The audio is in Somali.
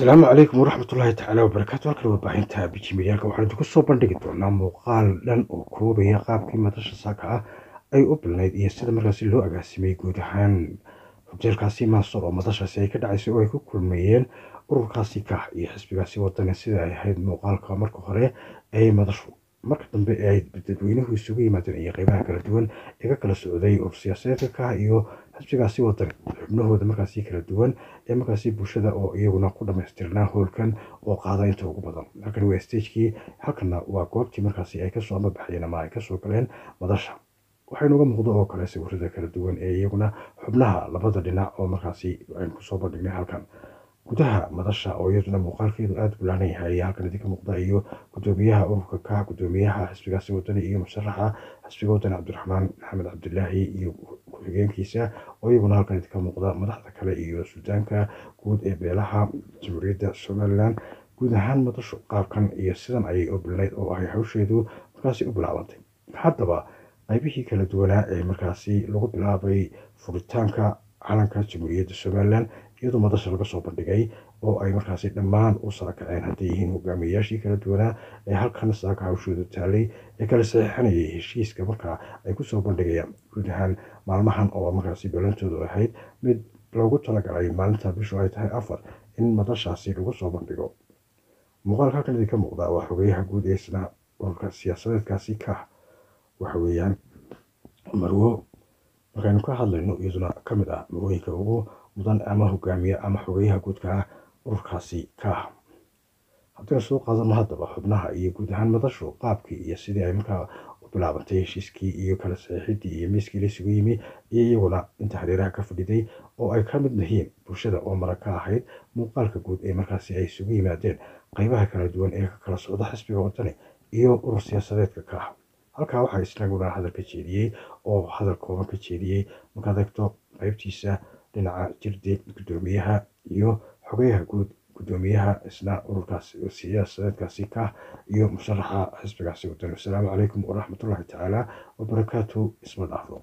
asalaamu calaykum waraxmatullaahi tacaala wabarakaatu halkan warbaahinta bijimiyaalka waxaan idinku soo bandhigi doonaa muuqaal dhan oo koobaya qaabkii madasha saaka ah ay u bilnayd iyo sida markaasi loo agaasimay guud ahaan hoteelkaasi maasor oo madashaasi ay ka dhacaysay oo ay ku kulmayeen ururkaasi kah iyo xisbigaasi wadani sida ay ahayd muuqaalka marka hore ay madashu marka dambe ay dadweynuhu isugu yimaadeen iyo qeybaha kala duwan ee ka kala socday urur siyaasadeedka kah iyo xisbigaasi wadani xubnahooda markaasi kala duwan ee markaasi bulshada oo iyaguna ku dhamaystirnaa hoolkan oo qaada inta ugu badan halkan waa stagekii halkana waa goobtii markaasi ay kasoo amabaxayeen ama ay kasoo galeen madasha waxaa inooga muuqdo oo kale sawirada kala duwan ee iyaguna xubnaha labada dhinac oo markaasi aynu kusoo bandhignay halkan gudaha madasha oo iyaduna muuqaalkeedu aada bulaanan yahay halkan idinka muuqda iyo gudoomiyaha ururka ka gudoomiyaha xisbigaasi wadani iyo musharaxa xisbiga wadani cabdiraxmaan maxamed cabdilaahi iyo ku-xigeenkiisa oo iyaguna halkan idinka muuqda madaxda kale iyo suldaanka guud ee beelaha jamhuuriyadda somalilan guud ahaan madashu qaabkan iyo sidan ayay u bilnayd oo ay hawsheedu markaasi u bilaabantay haddaba qaybihii kala duwanaa ee markaasi lagu bilaabay furitaanka calanka jamhuuriyadda somalilan iyadoo madasha laga soo bandhigay oo ay markaasi dhammaan u saakaceen hadday yihiin hogaamiyayaashii kala duwanaa ee halkan saaka hawshoodu taalay ee kala saxiixanayay heshiiska markaa ay kusoo bandhigayaan guud ahaan maalmahan oo markaasi balantoodu ahayd mid loogu talagalay maalinta bishu ay tahay afar in madashaasi lagu soo bandhigo muuqaalka halkan idinka muuqda waa xogeyaha guud ee isna ururka siyaasadeedkaasi ka waxa weeyaan marwo markaynu ka hadlayno iyaduna ka mid ah marwooyinka ugu mudan ama hogaamiye ama xogeyaha guudka ah ururkaasi ka ah haddaynu soo qaadano haddaba xubnaha iyo guud ahaan madashu qaabkii iyo sidii ay markaa u bilaabantay heshiiskii iyo kala saxiixidii iyo miiskii la isugu yimi iyo iyaguna inta hareeraha ka fadhiday oo ay ka mid yihiin bulshada oo mara ka ahayd muuqaalka guud ee markaasi ay isugu yimaadeen qeybaha kala duwan ee ka kala socda xisbiga wadani iyo urur siyaasadeedka ka ah halkaa waxaa isnaguna hadal ka jeediyey oo hadal kooban ka jeediyey markaad eegto qeybtiisa dhinaca jirdi gudoomiyaha iyo xogeyaha guud gudoomiyaha isna ururkaas siyaasadeedkaasi ka iyo musharaxa xisbigaasi wadani wasalaamu calaykum waraxmatullaahi tacaala wabarakaatu isma dhaafo